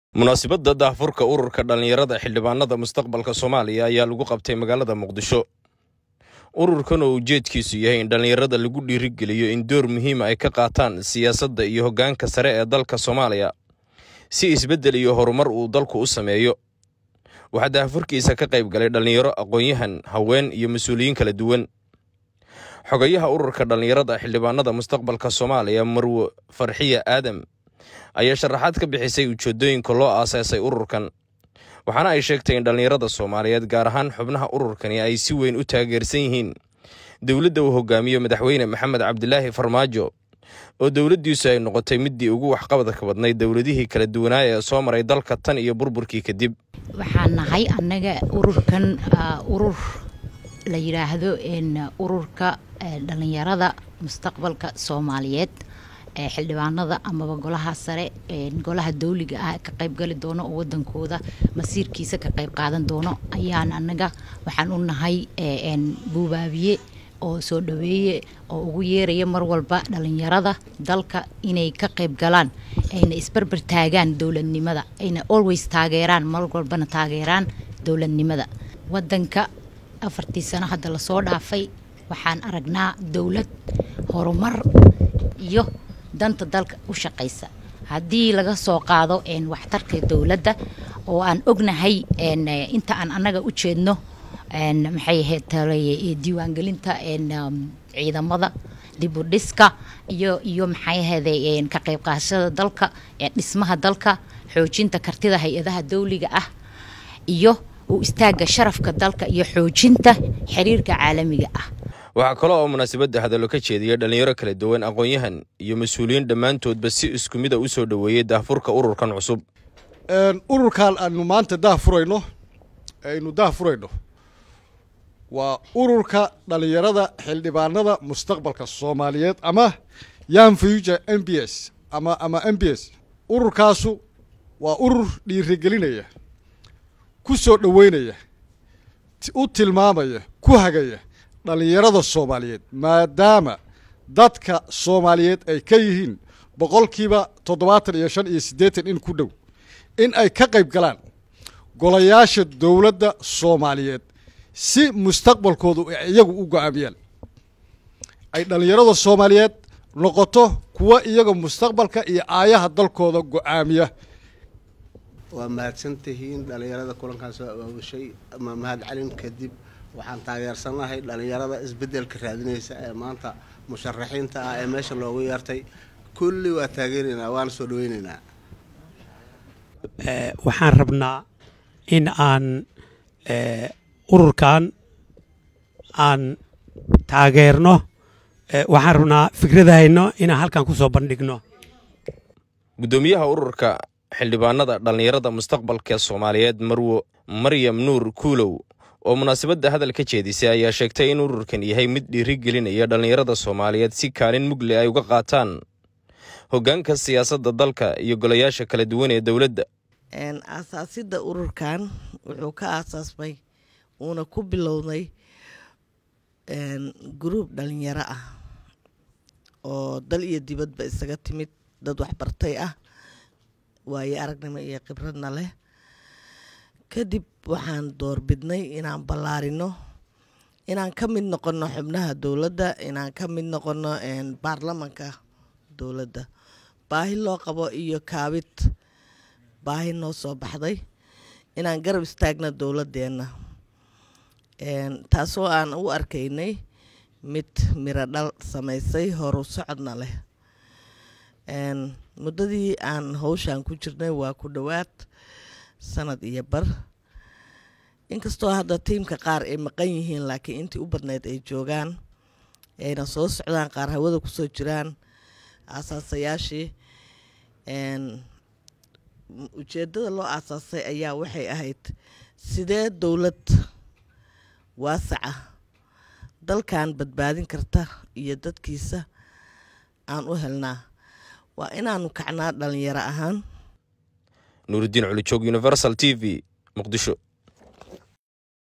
munaasabadda daahfurka ururka dhallinyarada xildhibaanada mustaqbalka soomaaliya ayaa lagu qabtay magaalada muqdisho ururkan oo ujeedkiisu yahay in dhallinyarada lagu dhiirigeliyo in door muhiima ay ka qaataan siyaasadda iyo hoggaanka sare ee dalka soomaaliya si isbeddel iyo horumar uu dalku u sameeyo waxaa daahfurkiisa ka qayb galay dhallinyaro aqoon-yahan haween iyo mas-uuliyiin kala duwan xogayaha ururka dhallinyarada xildhibaanada mustaqbalka soomaaliya marwo farxiya aadam ayaa sharaxaad ka bixisay ujeedooyinka loo aasaasay ururkan waxaana ay sheegtay in dhallinyarada soomaaliyeed gaar ahaan xubnaha ururkani ay si weyn u taageersan yihiin dowladda uu hogaamiyo madaxweyne maxamed cabdilaahi farmaajo oo dowladdiisu ay noqotay middii ugu waxqabadka badnayd dowladihii kala duwanaaya ee soo maray dalka tan iyo burburkii kadib waxaan nahay annaga ururkan urur la yidhaahdo ururka dhallinyarada mustaqbalka soomaaliyeed ee xildhibaanada amaba golaha sare golaha dawliga ah ka qaybgali doono oo wadankooda masiirkiisa ka qayb qaadan doono ayaan annaga waxaan u nahay buubaabiye oo soo dhaweeye oo ugu yeeraya mar walba dhalinyarada dalka inay ka qayb galaan ayna isbarbar taagaan dowladnimada ayna always taageeraan mar walbana taageeraan dowladnimada wadanka afartii sano hadda lasoo dhaafay waxaan aragnaa dowlad horumar iyo danta dalka u shaqaysa haddii laga soo qaado waxtarka dowladda oo aan ognahay inta aan annaga u jeedno maxay ahayd diiwaangelinta ciidamada dibudhiska iyo iyo maxay ahayde ka qayb qaadashada dalka dhismaha dalka xoojinta kartida hay-adaha dawliga ah iyo u istaaga sharafka dalka iyo xoojinta xiriirka caalamiga ah waxaa kale oo munaasabadda hadallo ka jeediyay dhallinyaro kala duwan aqoon-yahan iyo mas-uuliyiin dhammaantoodba si isku mida u soo dhoweeyey daahfurka ururkan cusub ururkan aanu maanta daahfurayno aynu daahfurayno waa ururka dhallinyarada xildhibaanada mustaqbalka soomaaliyeed ama yan future m b s ama ama m b s ururkaasu waa urur dhiirigelinaya ku soo dhoweynaya u tilmaamaya ku hagaya dhallinyarada soomaaliyeed maadaama dadka soomaaliyeed ay ka yihiin boqolkiiba toddobaatan iyo shan iyo siddeetan in ku dhow in ay ka qayb galaan golayaasha dowladda soomaaliyeed si mustaqbalkoodu iyagu u go-aamiyaan ay dhallinyarada soomaaliyeed noqoto kuwa iyaga mustaqbalka iyo aayaha dalkooda go-aamiya waa mahadsantihiin dhallinyarada kulankaan soo abaabushay ama mahad celin kadib waxaan taageersanahay dhallinyarada isbeddelka raadinaysa ee maanta musharaxiinta ah ee meesha loogu yeertay kulli waa taageeraynaa waana soo dhaweynaynaa waxaan rabnaa in aan ururkan aan taageerno waxaan rabnaa fikradahayno inaan halkan ku soo bandhigno guddoomiyaha ururka xildhibaanada dhallinyarada mustaqbalka soomaaliyeed marwo maryam nuur kuulow oo munaasabadda hadal ka jeedisay ayaa sheegtay in ururkan yahay mid dhiirigelinaya dhallinyarada soomaaliyeed si kaalin mugle ay uga qaataan hoggaanka siyaasadda dalka iyo golayaasha kala duwan ee dowladda aasaasidda ururkan wuxuu ka aasaasmay uuna ku bilowday guruub dhalinyaro ah oo dal iyo dibadba isaga timid dad waxbartay ah waayo aragnimo iyo khibradna leh kadib waxaan doorbidnay inaan ballaarino inaan ka mid noqono xubnaha dowladda inaan ka mid noqono baarlamanka dowladda baahi loo qabo iyo kaabid baahi noo soo baxday inaan garab istaagno dowladeenna taasoo aan u arkaynay mid miro dhal samaysay horu socodna leh muddadii aan howshaan ku jirnay waa ku dhowaad sanad iyo bar inkastoo hadda tiimka qaar ay maqan yihiin laakiin intii u badnayd ay joogaan ayna soo socdaan qaar hawada kusoo jiraan aasaasayaashii ujeeddada loo aasaasay ayaa waxay ahayd sidee dowlad waasaca dalkan badbaadin karta iyo dadkiisa aan u helnaa waa inaanu kacnaa dhalinyaro ahaan nuuridiin culijoog universal t v muqdisho